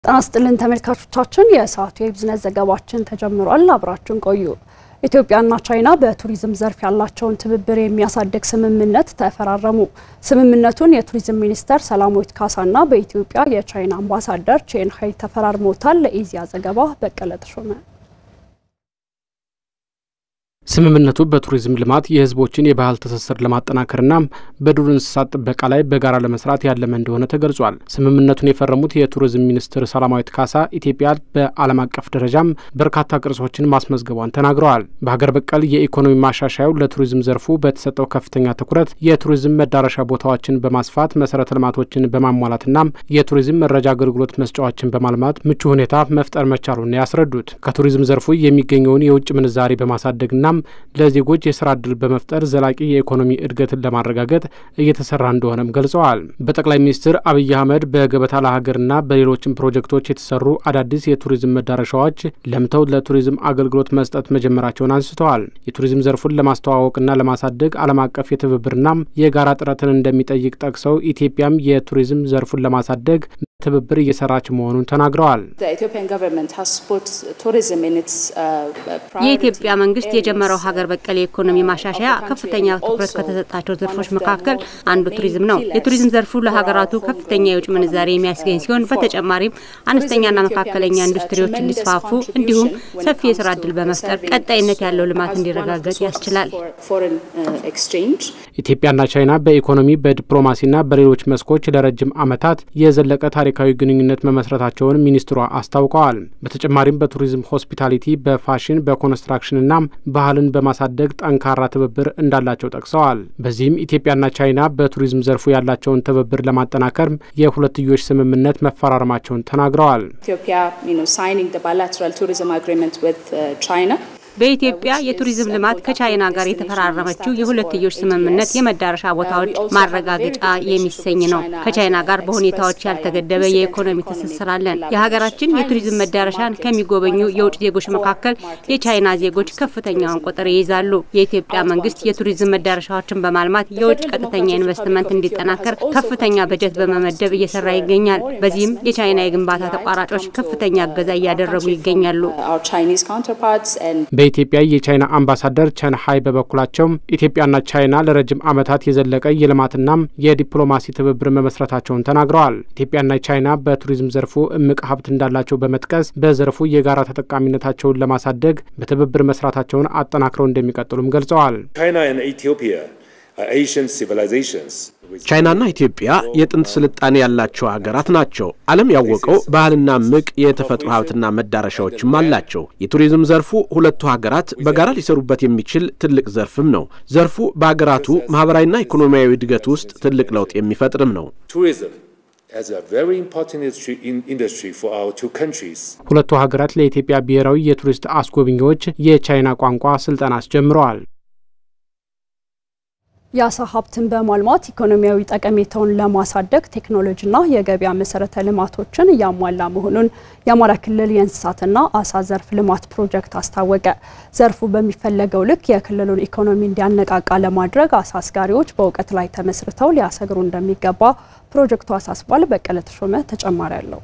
ጤና ይስጥልን ተመልካቾቻችን፣ የሰዓቱ የቢዝነስ ዘገባችን ተጀምሯል። አብራችን ቆዩ። ኢትዮጵያና ቻይና በቱሪዝም ዘርፍ ያላቸውን ትብብር የሚያሳድግ ስምምነት ተፈራረሙ። ስምምነቱን የቱሪዝም ሚኒስተር ሰላማዊት ካሳና በኢትዮጵያ የቻይና አምባሳደር ቼን ሀይ ተፈራርመውታል። ለኢዜአ ዘገባ በቀለ ተሾመ። ስምምነቱ በቱሪዝም ልማት የሕዝቦችን የባህል ትስስር ለማጠናከርና በዱር እንስሳት ጥበቃ ላይ በጋራ ለመስራት ያለመ እንደሆነ ተገልጿል። ስምምነቱን የፈረሙት የቱሪዝም ሚኒስትር ሰላማዊት ካሳ ኢትዮጵያ በዓለም አቀፍ ደረጃም በርካታ ቅርሶችን ማስመዝገቧን ተናግረዋል። በሀገር በቀል የኢኮኖሚ ማሻሻያው ለቱሪዝም ዘርፉ በተሰጠው ከፍተኛ ትኩረት የቱሪዝም መዳረሻ ቦታዎችን በማስፋት መሰረተ ልማቶችን በማሟላትና የቱሪዝም መረጃ አገልግሎት መስጫዎችን በማልማት ምቹ ሁኔታ መፍጠር መቻሉን ያስረዱት ከቱሪዝም ዘርፉ የሚገኘውን የውጭ ምንዛሬ በማሳደግና ለዜጎች የስራ እድል በመፍጠር ዘላቂ የኢኮኖሚ እድገትን ለማረጋገጥ እየተሰራ እንደሆነም ገልጸዋል። በጠቅላይ ሚኒስትር አብይ አህመድ በገበታ ለሀገርና በሌሎችም ፕሮጀክቶች የተሰሩ አዳዲስ የቱሪዝም መዳረሻዎች ለምተው ለቱሪዝም አገልግሎት መስጠት መጀመራቸውን አንስተዋል። የቱሪዝም ዘርፉን ለማስተዋወቅና ለማሳደግ ዓለም አቀፍ የትብብርና የጋራ ጥረትን እንደሚጠይቅ ጠቅሰው ኢትዮጵያም የቱሪዝም ዘርፉን ለማሳደግ ትብብር እየሰራች መሆኑን ተናግረዋል። የኢትዮጵያ መንግስት የጀመረው ሀገር በቀል የኢኮኖሚ ማሻሻያ ከፍተኛ ትኩረት ከተሰጣቸው ዘርፎች መካከል አንዱ ቱሪዝም ነው። የቱሪዝም ዘርፉ ለሀገራቱ ከፍተኛ የውጭ ምንዛሬ የሚያስገኝ ሲሆን በተጨማሪም አነስተኛና መካከለኛ ኢንዱስትሪዎች እንዲስፋፉ እንዲሁም ሰፊ የስራ እድል በመፍጠር ቀጣይነት ያለው ልማት እንዲረጋገጥ ያስችላል። ኢትዮጵያና ቻይና በኢኮኖሚ በዲፕሎማሲና በሌሎች መስኮች ለረጅም ዓመታት የዘለቀ ታሪካዊ ግንኙነት መመስረታቸውን ሚኒስትሯ አስታውቀዋል። በተጨማሪም በቱሪዝም ሆስፒታሊቲ፣ በፋሽን፣ በኮንስትራክሽንና ባህልን በማሳደግ ጠንካራ ትብብር እንዳላቸው ጠቅሰዋል። በዚህም ኢትዮጵያና ቻይና በቱሪዝም ዘርፉ ያላቸውን ትብብር ለማጠናከር የሁለትዮሽ ስምምነት መፈራረማቸውን ተናግረዋል። በኢትዮጵያ የቱሪዝም ልማት ከቻይና ጋር የተፈራረመችው የሁለትዮሽ ስምምነት የመዳረሻ ቦታዎች ማረጋገጫ የሚሰኝ ነው። ከቻይና ጋር በሁኔታዎች ያልተገደበ የኢኮኖሚ ትስስር አለን። የሀገራችን የቱሪዝም መዳረሻን ከሚጎበኙ የውጭ ዜጎች መካከል የቻይና ዜጎች ከፍተኛውን ቁጥር ይይዛሉ። የኢትዮጵያ መንግስት የቱሪዝም መዳረሻዎችን በማልማት የውጭ ቀጥተኛ ኢንቨስትመንት እንዲጠናከር ከፍተኛ በጀት በመመደብ እየሰራ ይገኛል። በዚህም የቻይና የግንባታ ተቋራጮች ከፍተኛ እገዛ እያደረጉ ይገኛሉ። በኢትዮጵያ የቻይና አምባሳደር ቸን ሀይ በበኩላቸው ኢትዮጵያና ቻይና ለረጅም ዓመታት የዘለቀ የልማትና የዲፕሎማሲ ትብብር መመስረታቸውን ተናግረዋል። ኢትዮጵያና ቻይና በቱሪዝም ዘርፉ እምቅ ሀብት እንዳላቸው በመጥቀስ በዘርፉ የጋራ ተጠቃሚነታቸውን ለማሳደግ በትብብር መስራታቸውን አጠናክረው እንደሚቀጥሉም ገልጸዋል። ቻይናና ኢትዮጵያ የጥንት ስልጣኔ ያላቸው ሀገራት ናቸው። ዓለም ያወቀው ባህልና ምቅ የተፈጥሮ ሀብትና መዳረሻዎችም አላቸው። የቱሪዝም ዘርፉ ሁለቱ ሀገራት በጋራ ሊሰሩበት የሚችል ትልቅ ዘርፍም ነው። ዘርፉ በሀገራቱ ማህበራዊና ኢኮኖሚያዊ እድገት ውስጥ ትልቅ ለውጥ የሚፈጥርም ነው። ሁለቱ ሀገራት ለኢትዮጵያ ብሔራዊ የቱሪስት አስጎብኚዎች የቻይና ቋንቋ ስልጠና አስጀምረዋል። የአሳ ሀብትን በማልማት ኢኮኖሚያዊ ጠቀሜታውን ለማሳደግ ቴክኖሎጂና የገበያ መሰረተ ልማቶችን እያሟላ መሆኑን የአማራ ክልል የእንስሳትና አሳ ዘርፍ ልማት ፕሮጀክት አስታወቀ። ዘርፉ በሚፈለገው ልክ የክልሉን ኢኮኖሚ እንዲያነቃቃ ለማድረግ አሳ አስጋሪዎች በእውቀት ላይ ተመስርተው ሊያሰግሩ እንደሚገባ ፕሮጀክቱ አሳስቧል። በቀለ ተሾመ ተጨማሪ አለው።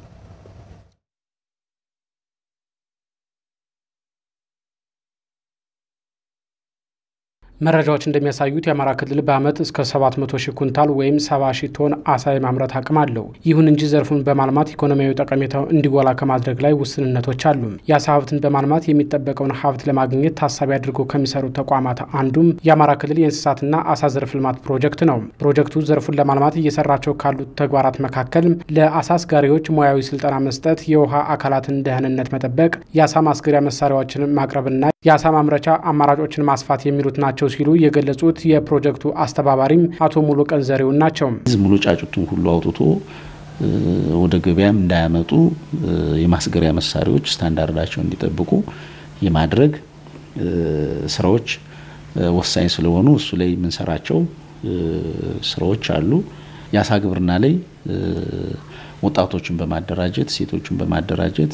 መረጃዎች እንደሚያሳዩት የአማራ ክልል በዓመት እስከ 700 ሺህ ኩንታል ወይም 70 ሺህ ቶን አሳ የማምረት አቅም አለው። ይሁን እንጂ ዘርፉን በማልማት ኢኮኖሚያዊ ጠቀሜታው እንዲጎላ ከማድረግ ላይ ውስንነቶች አሉ። የአሳ ሀብትን በማልማት የሚጠበቀውን ሀብት ለማግኘት ታሳቢ አድርጎ ከሚሰሩ ተቋማት አንዱም የአማራ ክልል የእንስሳትና አሳ ዘርፍ ልማት ፕሮጀክት ነው። ፕሮጀክቱ ዘርፉን ለማልማት እየሰራቸው ካሉት ተግባራት መካከል ለአሳ አስጋሪዎች ሙያዊ ስልጠና መስጠት፣ የውሃ አካላትን ደህንነት መጠበቅ፣ የአሳ ማስገሪያ መሳሪያዎችን ማቅረብና የአሳ ማምረቻ አማራጮችን ማስፋት የሚሉት ናቸው ሲሉ የገለጹት የፕሮጀክቱ አስተባባሪም አቶ ሙሉ ቀን ዘሬውን ናቸው። ሙሉ ጫጩቱን ሁሉ አውጥቶ ወደ ገበያም እንዳያመጡ የማስገሪያ መሳሪያዎች ስታንዳርዳቸው እንዲጠብቁ የማድረግ ስራዎች ወሳኝ ስለሆኑ እሱ ላይ የምንሰራቸው ስራዎች አሉ። የአሳ ግብርና ላይ ወጣቶችን በማደራጀት ሴቶችን በማደራጀት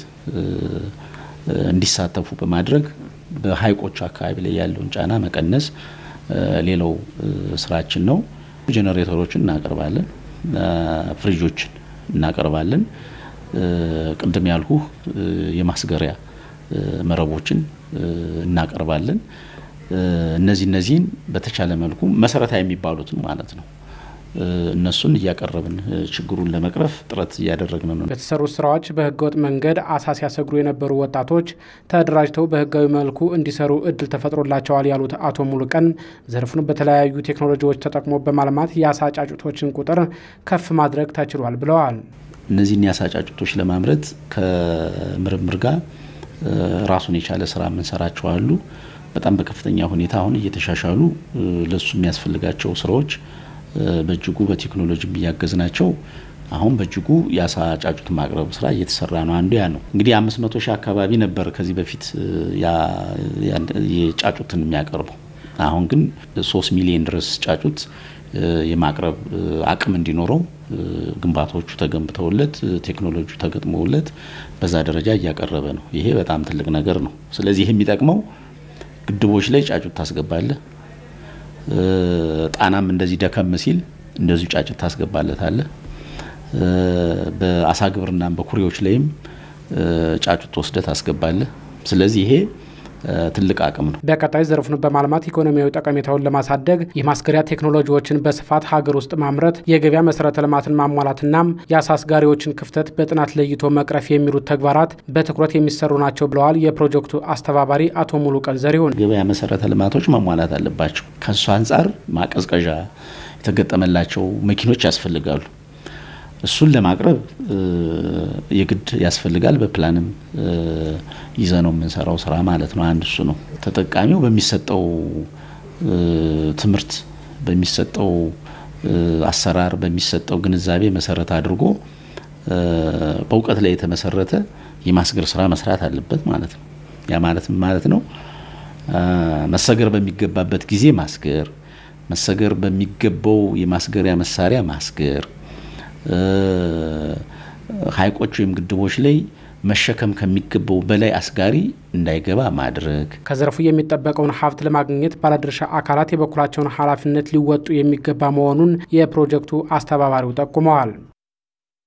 እንዲሳተፉ በማድረግ በሀይቆች አካባቢ ላይ ያለውን ጫና መቀነስ ሌላው ስራችን ነው። ጄኔሬተሮችን እናቀርባለን፣ ፍሪጆችን እናቀርባለን። ቅድም ያልኩህ የማስገሪያ መረቦችን እናቀርባለን። እነዚህ እነዚህን በተቻለ መልኩ መሰረታዊ የሚባሉትን ማለት ነው እነሱን እያቀረብን ችግሩን ለመቅረፍ ጥረት እያደረግን ነው። በተሰሩ ስራዎች በህገወጥ መንገድ አሳ ሲያሰግሩ የነበሩ ወጣቶች ተደራጅተው በህጋዊ መልኩ እንዲሰሩ እድል ተፈጥሮላቸዋል ያሉት አቶ ሙሉቀን ዘርፉን በተለያዩ ቴክኖሎጂዎች ተጠቅሞ በማልማት የአሳ ጫጩቶችን ቁጥር ከፍ ማድረግ ተችሏል ብለዋል። እነዚህን የአሳ ጫጩቶች ለማምረት ከምርምር ጋር ራሱን የቻለ ስራ የምንሰራቸው አሉ። በጣም በከፍተኛ ሁኔታ አሁን እየተሻሻሉ ለሱ የሚያስፈልጋቸው ስራዎች በእጅጉ በቴክኖሎጂ እያገዝ ናቸው። አሁን በእጅጉ የአሳ ጫጩት ማቅረቡ ስራ እየተሰራ ነው። አንዱ ያ ነው። እንግዲህ አምስት መቶ ሺህ አካባቢ ነበር ከዚህ በፊት የጫጩትን የሚያቀርበው። አሁን ግን ሶስት ሚሊዮን ድረስ ጫጩት የማቅረብ አቅም እንዲኖረው ግንባታዎቹ ተገንብተውለት ቴክኖሎጂ ተገጥሞለት በዛ ደረጃ እያቀረበ ነው። ይሄ በጣም ትልቅ ነገር ነው። ስለዚህ ይህ የሚጠቅመው ግድቦች ላይ ጫጩት ታስገባለህ። ጣናም እንደዚህ ደከም ሲል እንደዚሁ ጫጩት ታስገባለታለህ። በአሳ ግብርናም በኩሬዎች ላይም ጫጩት ወስደህ ታስገባለህ። ስለዚህ ይሄ ትልቅ አቅም ነው። በቀጣይ ዘርፉን በማልማት ኢኮኖሚያዊ ጠቀሜታውን ለማሳደግ የማስገሪያ ቴክኖሎጂዎችን በስፋት ሀገር ውስጥ ማምረት፣ የገበያ መሰረተ ልማትን ማሟላትና የአሳ አስጋሪዎችን ክፍተት በጥናት ለይቶ መቅረፍ የሚሉት ተግባራት በትኩረት የሚሰሩ ናቸው ብለዋል የፕሮጀክቱ አስተባባሪ አቶ ሙሉቀን ዘሪሁን። ገበያ መሰረተ ልማቶች መሟላት አለባቸው። ከሱ አንጻር ማቀዝቀዣ የተገጠመላቸው መኪኖች ያስፈልጋሉ። እሱን ለማቅረብ የግድ ያስፈልጋል። በፕላንም ይዘ ነው የምንሰራው ስራ ማለት ነው። አንድ እሱ ነው። ተጠቃሚው በሚሰጠው ትምህርት፣ በሚሰጠው አሰራር፣ በሚሰጠው ግንዛቤ መሰረት አድርጎ በእውቀት ላይ የተመሰረተ የማስገር ስራ መስራት አለበት ማለት ነው። ያ ማለት ማለት ነው መሰገር በሚገባበት ጊዜ ማስገር፣ መሰገር በሚገባው የማስገሪያ መሳሪያ ማስገር ሐይቆች ወይም ግድቦች ላይ መሸከም ከሚገባው በላይ አስጋሪ እንዳይገባ ማድረግ። ከዘርፉ የሚጠበቀውን ሀብት ለማግኘት ባለድርሻ አካላት የበኩላቸውን ኃላፊነት ሊወጡ የሚገባ መሆኑን የፕሮጀክቱ አስተባባሪው ጠቁመዋል።